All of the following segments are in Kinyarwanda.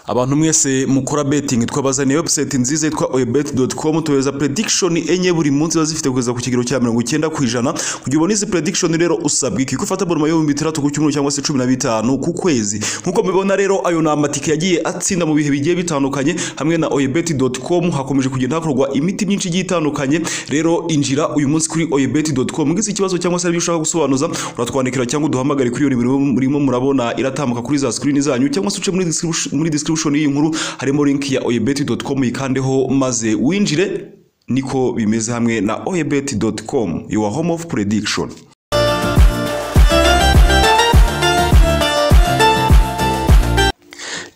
abantu mwese mukora betingi twabazaniye webusayiti nziza yitwa oyibeti.com tubeza predikishoni enye buri munsi ziba zifite kugeza ku kigero cya mirongo icyenda ku ijana kugira ubone izi predikishoni rero usabwa iki ko ufata boroma y'ibihumbi bitandatu ku cyumweru cyangwa se cumi na bitanu ku kwezi nk'uko mubibona rero ayo ni amatike yagiye atsinda mu bihe bigiye bitandukanye hamwe na oyibeti.com hakomeje kugenda hakorwa imiti myinshi igiye itandukanye rero injira uyu munsi kuri oyibeti.com ngize ikibazo cyangwa se hari ibyo ushaka gusobanuza uratwandikira cyangwa uduhamagare kuri iyo nimero murimo murabona iratambuka kuri za screen zanyu cyangwa se uce muri description- muri description y'iyi nkuru harimo link ya oyibeti.com yikandeho maze winjire niko bimeze hamwe na oyibeti.com your home of prediction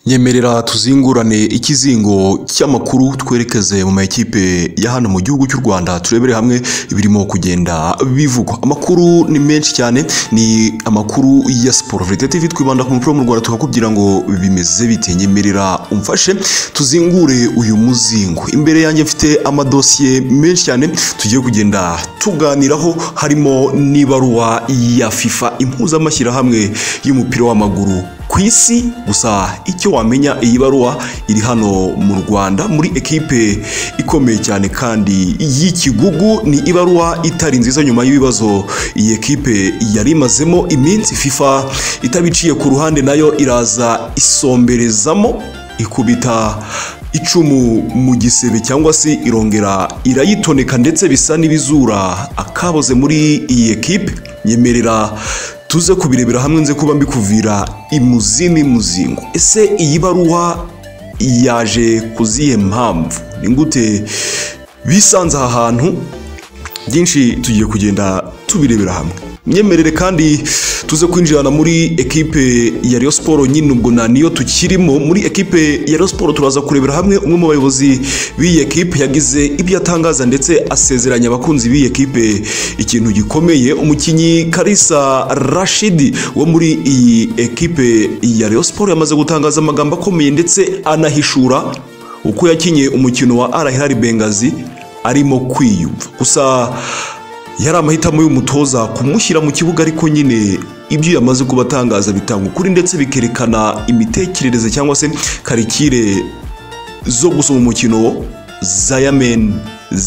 nyemerera tuzingurane ikizingo cy'amakuru twerekeze mu makipe ya hano mu gihugu cy'u Rwanda turebere hamwe ibirimo kugenda bivugwa amakuru ni menshi cyane ni amakuru ya siporo Verite TV twibanda ku mupira wo mu Rwanda tukakubwira ngo bimeze bite nyemerera umfashe tuzingure uyu muzingo imbere yanjye mfite amadosiye menshi cyane tugiye kugenda tuganiraho harimo n'ibaruwa ya FIFA impuzamashyirahamwe y'umupira w'amaguru ku isi gusa icyo wamenya iyi baruwa iri hano mu rwanda muri ekipe ikomeye cyane kandi y'ikigugu ni ibaruwa itari nziza nyuma y'ibibazo iyi ekipe yari imazemo iminsi fifa itabiciye ku ruhande nayo iraza isomberezamo ikubita icumu mu gisebe cyangwa se irongera irayitoneka ndetse bisa n'ibizura akaboze muri iyi ekipe nyemerera tuze kubirebera hamwe nze kuba mbikuvira imuzi n'imuzingo ese iyi baruwa yaje ku zihe mpamvu ni gute bisanze aha hantu byinshi tugiye kugenda tubirebera hamwe myemerere kandi tuze kwinjirana muri ekipe ya Rayon Sport nyine ubwo na niyo tukirimo muri ekipe ya Rayon Sport turaza kurebera hamwe umwe mu bayobozi b'iyi ekipe yagize ibyo atangaza ndetse asezeranya abakunzi b'iyi ekipe ikintu gikomeye umukinnyi Kalisa Rashidi wo muri iyi ekipe ya Rayon Sport yamaze gutangaza amagambo akomeye ndetse anahishura uko yakinnye umukino wa Al Hilal Benghazi arimo kwiyumva gusa yari amahitamo y'umutoza kumushyira mu kibuga ariko nyine ibyo yamaze kubatangaza bitanga ukuri ndetse bikerekana imitekerereze cyangwa se karikire zo gusoma umukino zayamen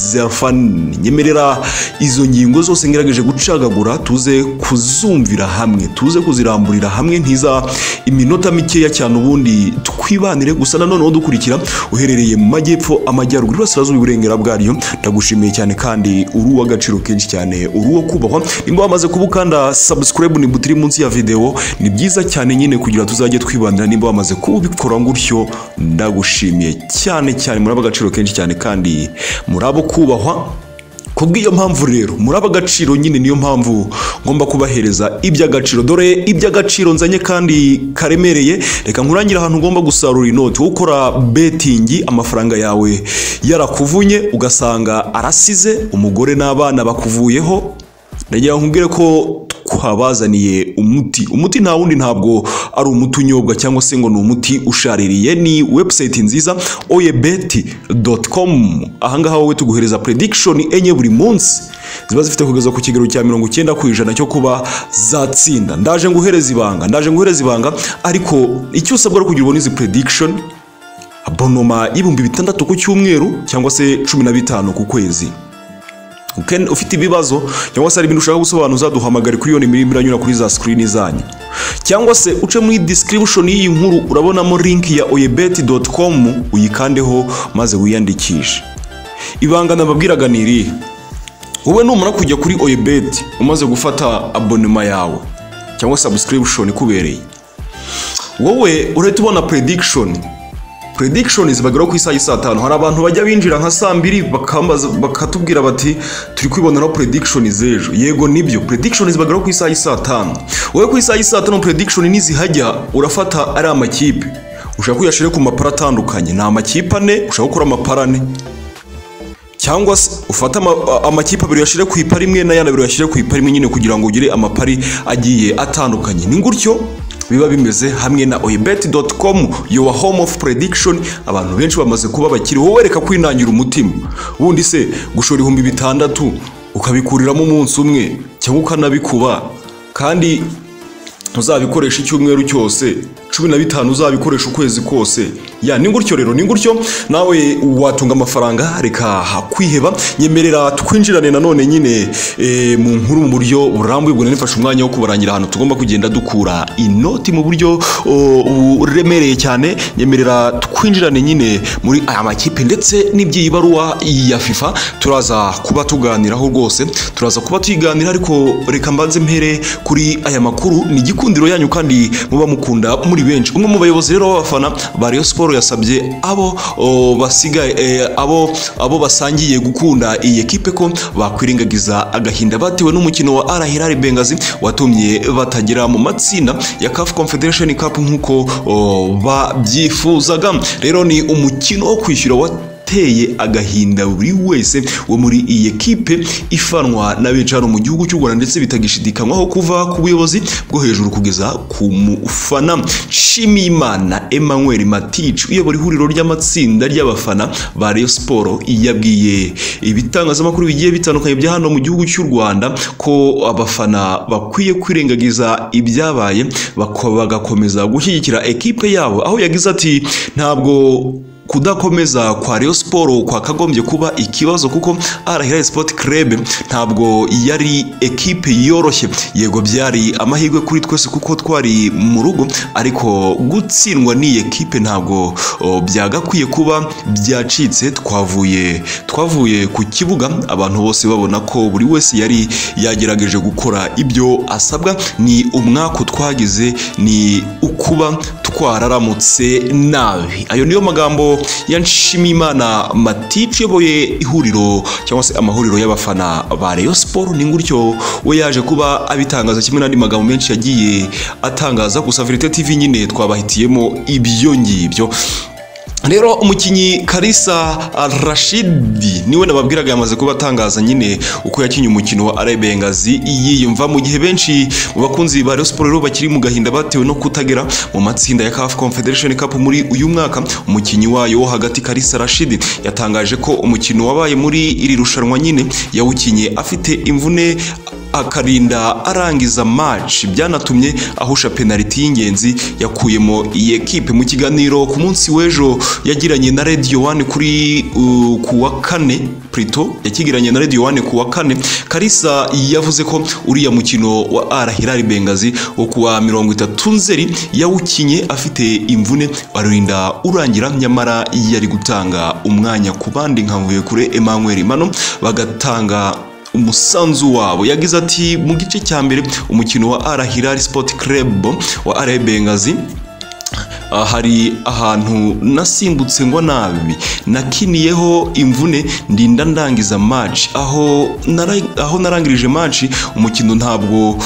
zerfan nyemerera izo ngingo zose ngerageje gucagagura tuze kuzumvira hamwe tuze kuziramburira hamwe ntiza iminota mikeya cyane ubundi twibanire gusa nanoneho dukurikira uherereye mu majyepfo amajyaruguru iburasirazuba iburengera bwaryo ndagushimiye cyane kandi uri uw'agaciro kenshi cyane uri uwo kubahwa nimba wamaze kuba ukanda subscribe ni butiri munsi ya videwo ni byiza cyane nyine kugira tuzajye twibanira nimba wamaze kuba ubikora gutyo ndagushimiye cyane cyane muri ab'agaciro kenshi cyane kandi muri abo kubahwa kubw'iyo mpamvu rero muri ab'agaciro nyine niyo mpamvu ngomba kubahereza iby'agaciro dore iby'agaciro nzanye kandi karemereye reka nkurangire ahantu ugomba gusarura inoti wowe ukora betingi amafaranga yawe yarakuvunye ugasanga arasize umugore n'abana bakuvuyeho ndagira ngo nkubwire ko twabazaniye umuti umuti nta wundi ntabwo ari umuti unyobwa cyangwa se ngo ni umuti ushaririye ni webusayiti nziza oyebeti.com ahangaha wowe tuguhereza predikishoni enye buri munsi ziba zifite kugeza ku kigero cya mirongo icyenda ku ijana cyo kuba zatsinda ndaje nguhereza ibanga ndaje nguhereza ibanga ariko icyo usabwa ari kugira ubone izi predikishoni bonoma y'ibihumbi bitandatu ku cyumweru cyangwa se cumi na bitanu ku kwezi Ken- ufite ibibazo cyangwa se hari ibintu ushaka gusobanuza duhamagare kuri iyo nimero irimo iranyura kuri za screen zanyu cyangwa se uce muri description y'iyi nkuru urabonamo link ya oyebeti.com uyikandeho maze wiyandikishe ibanga nababwiraga ni irihe wowe numara kujya kuri oyebeti umaze gufata abonema yawe cyangwa subscription ikubereye wowe urahita ubona prediction predictions bageraho ku isaha y'i saa tanu hari abantu bajya binjira nka saa mbiri bakambaza- bakatubwira bati turi kwiboneraho prediction z'ejo yego nibyo predictions bageraho ku isaha y'i saa tanu wowe ku isaha y'i saa tanu prediction nizihajya urafata ari amakipe ushaka kuyashyira ku mapara atandukanye ni amakipe ane ushaka gukora amapara ane cyangwa se ufate ama- amakipe abiri uyashyire ku ipara imwe n'ayandi abiri uyashyire ku ipara imwe nyine kugira ngo ugire amapari agiye atandukanye ni gutyo biba bimeze hamwe na oyibeti.com your home of prediction abantu benshi bamaze kuba bakiri wowe reka kwinangira umutima ubundi se gushora ibihumbi bitandatu ukabikuriramo umunsi umwe cyangwa ukanabikuba kandi uzabikoresha icyumweru cyose cumi na bitanu uzabikoresha ukwezi kose ya ni gutyo rero ni gutyo nawe watunga amafaranga reka kwiheba nyemerera twinjirane nanone nyine eh, mu nkuru mu buryo burambuye ubwo nifashe umwanya wo kubarangira ahantu tugomba kugenda dukura inoti mu buryo oh, buremereye cyane nyemerera twinjirane nyine muri aya makipe ndetse n'iby'iyi baruwa ya FIFA turaza kuba tuganiraho rwose turaza kuba tuyiganira ariko reka mbanze mpere kuri aya makuru ni igikundiro yanyu kandi muba mukunda muri benshi umwe mu bayobozi rero b'abafana ba Rayon Sport yasabye abo oh, basigaye eh, abo abo basangiye gukunda iyi ekipe ko bakwirengagiza agahinda batewe n'umukino wa Al Hilal Benghazi watumye batagera mu matsinda ya CAF Confederation Cup nk'uko oh, babyifuzaga rero ni umukino wo kwishyura wa uteye agahinda buri wese wo muri iyi ekipe ifanwa na benshi hano mu gihugu cy'u Rwanda ndetse bitagishidikanywaho kuva ku buyobozi bwo hejuru kugeza ku mufana Nshimiyimana Emmanuel Matic uyobora ihuriro ry'amatsinda ry'abafana ba Rayon Sport yabwiye ibitangazamakuru bigiye bitandukanye bya hano mu gihugu cy'u Rwanda ko abafana bakwiye kwirengagiza ibyabaye bako- bagakomeza gushyigikira ekipe yabo aho yagize ati ntabwo kudakomeza kwa Rayon Sport kwakagombye kuba ikibazo kuko Al Hilal Sport Club ntabwo yari ekipe yoroshye yego byari amahirwe kuri twese kuko twari mu rugo ariko gutsindwa n'iyi ekipe ntabwo o, byagakwiye kuba byacitse twavuye twavuye ku kibuga abantu bose babona ko buri wese yari yagerageje gukora ibyo asabwa ni umwaka twagize ni ukuba twararamutse nabi ayo niyo magambo ya Nshimiyimana Matici uyoboye ihuriro cyangwa se amahuriro y'abafana ba Rayon Sport ni gutyo we yaje kuba abitangaza kimwe n'andi magambo menshi yagiye atangaza gusa Verite TV nyine twabahitiyemo ibyo ngibyo rero umukinnyi karisa rashidi niwe nababwiraga yamaze kuba atangaza nyine uko yakinnye umukino wa arayi bengazi yiyumva mu gihe benshi mu bakunzi ba Rayon Sport rero bakiri mu gahinda batewe no kutagera mu matsinda ya CAF Confederation Cup muri uyu mwaka umukinnyi wayo wo hagati karisa rashidi yatangaje ko umukino wabaye muri iri rushanwa nyine yawukinnye afite imvune akarinda arangiza match byanatumye ahusha penaliti y'ingenzi yakuyemo iyi ekipe mu kiganiro ku munsi w'ejo yagiranye na Radio One kuri uh, ku wa kane Prito yakigiranye na Radio One ku wa kane Kalisa yavuze ko uriya mukino wa Al Hilal Benghazi wo ku wa mirongo itatu Nzeri yawukinye afite imvune arinda urangira nyamara yari gutanga umwanya ku bandi nka Mvuyekure Emmanuel Mano bagatanga umusanzu wabo yagize ati mu gice cya mbere umukino wa Al Hilal Sport Club wa RB Benghazi Ah, hari ahantu nasimbutse ngo nabi nakiniyeho imvune ndinda ndangiza match aho nara- aho narangirije match umukino ntabwo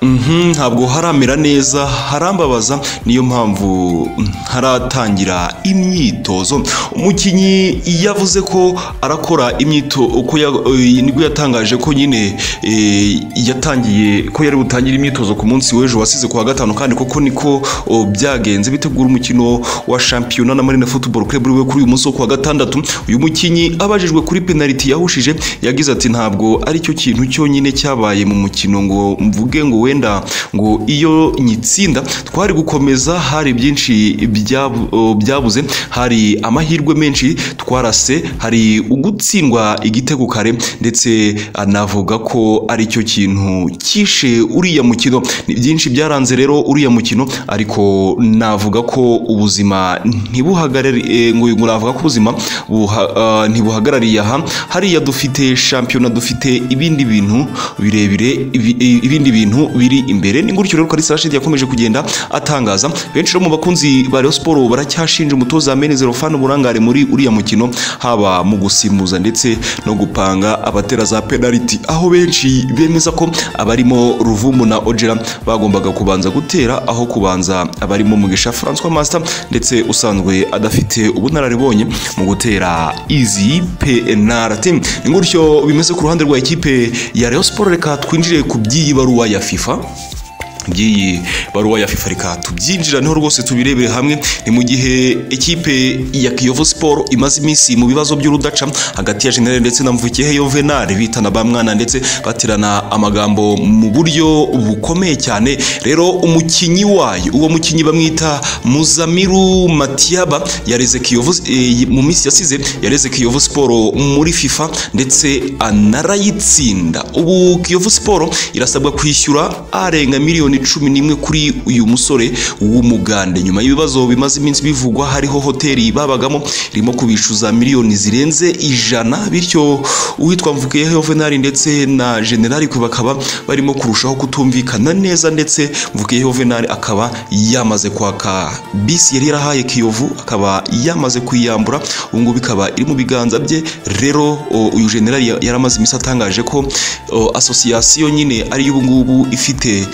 Mhm, ntabwo haramera neza harambabaza niyo mpamvu mm, haratangira imyitozo umukinnyi yavuze ko arakora imyito uko ya- eh, nibwo yatangaje ko nyine eh, yatangiye ko yari butangire imyitozo ku munsi w'ejo wasize ku wa gatanu kandi koko niko oh, byagenze bitegura umukino wa shampiyona na Marina Football Club uriwe kuri uyu munsi wo ku wa gatandatu uyu mukinnyi abajijwe kuri penaliti yahushije yagize ati ntabwo aricyo kintu cyonyine cyabaye mu mukino ngo mvuge ngo wenda ngo iyo nyitsinda twari gukomeza hari byinshi byabu- o, byabuze hari amahirwe menshi twarase hari ugutsindwa igitego kare ndetse anavuga ko aricyo kintu cyishe uriya mukino ni byinshi byaranze rero uriya mukino ariko navuga ko ubuzima ntibuhagarari eh, ngo ngo navuga ko ubuzima buha- ah, ntibuhagarariye aha hariya dufite shampiyona dufite ibindi bintu birebire ibi- i- ibindi bintu biri imbere ni gutyo rero Kalisa Rashid yakomeje kugenda atangaza benshi rero mu bakunzi ba Rayon Sport baracyashinja umutoza Menezero Fan uburangare muri uriya mukino haba mu gusimbuza ndetse no gupanga abatera za penalty aho benshi bemeza ko abarimo Ruvumu na Ojera bagombaga kubanza gutera aho kubanza abarimo Mugisha François Master ndetse usanzwe adafite ubunararibonye mu gutera izi penalty ni gutyo bimeze ku ruhande rwa ekipe ya Rayon Sport reka twinjire ku by'iyi baruwa ya FIFA by'iyi baruwa ya FIFA reka tubyinjiraneho rwose tubirebere hamwe ni mu gihe ekipe ya Kiyovu Sport imaze iminsi mu bibazo by'urudaca hagati ya General ndetse na Mvukiyehe Yovenal bitana ba mwana ndetse baterana amagambo mu buryo bukomeye cyane rero umukinyi wayo uwo mukinyi bamwita Muzamiru Matiaba yareze Kiyovu eh, mu minsi yasize yareze Kiyovu Sport muri FIFA ndetse anarayitsinda ubu Kiyovu Sport irasabwa kwishyura arenga miliyoni cumi n'imwe kuri uyu musore w'umugande nyuma y'ibibazo bimaze iminsi bivugwa hariho hoteli babagamo irimo kubishyuza miliyoni zirenze ijana bityo uwitwa Mvukiyehe Yovenali ndetse na General bakaba barimo kurushaho kutumvikana neza ndetse Mvukiyehe Yovenali akaba yamaze kwaka bisi yari yarahaye Kiyovu akaba yamaze kuyambura ubu ngubu ikaba iri mu biganza bye rero o, uyu General ya- yaramaze iminsi atangaje ko o, asosiyasiyo nyine ari ubu ngubu ifite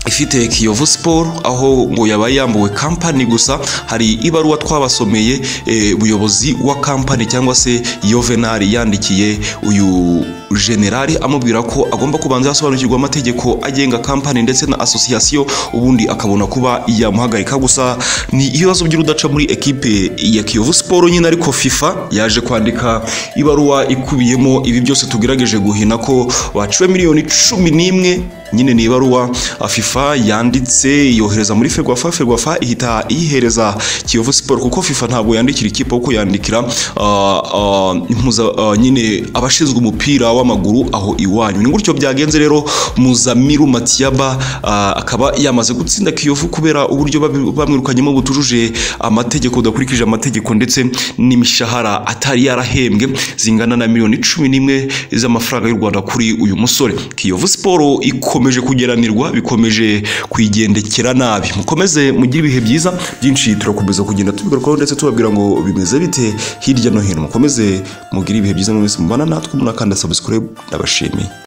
ifite Kiyovu Sport aho ngo yabaye yambuwe kampani gusa hari ibaruwa twabasomeye eh, umuyobozi wa kampani cyangwa se Yovenali yandikiye uyu generali amubwira ko agomba kubanza yasobanukirwa amategeko agenga kampani ndetse na asosiyasiyo ubundi akabona kuba yamuhagarika gusa ni ibibazo by'urudaca muri ekipe ya Kiyovu Sport nyine ariko FIFA yaje kwandika ibaruwa ikubiyemo ibi byose tugerageje guhina ko baciwe miliyoni cumi n'imwe nyine ni ibaruwa ah, FIFA yanditse yohereza muri Ferwafa Ferwafa ihita iyihereza Kiyovu Sport kuko FIFA ntabwo yandikira ikipe kuko yandikira ah, ah, impuza ah, nyine abashinzwe umupira w'amaguru aho iwanyu ni gutyo byagenze rero Muzamiru Matiaba ah, akaba yamaze gutsinda Kiyovu kubera uburyo babi- bamwirukanyemo butujuje amategeko udakurikije amategeko ndetse n'imishahara atari yarahembwe zingana na miliyoni cumi n'imwe z'amafaranga y'u Rwanda kuri uyu musore Kiyovu Sport ikomeje kugeranirwa bikomeje kuyigendekera nabi mukomeze mugire ibihe byiza byinshi turakomeza kugenda tubigarukaho ndetse tubabwira ngo bimeze bite hirya no hino mukomeze mugire ibihe byiza mwese mubana natwe umuntu akanda subscribe ndabashimiye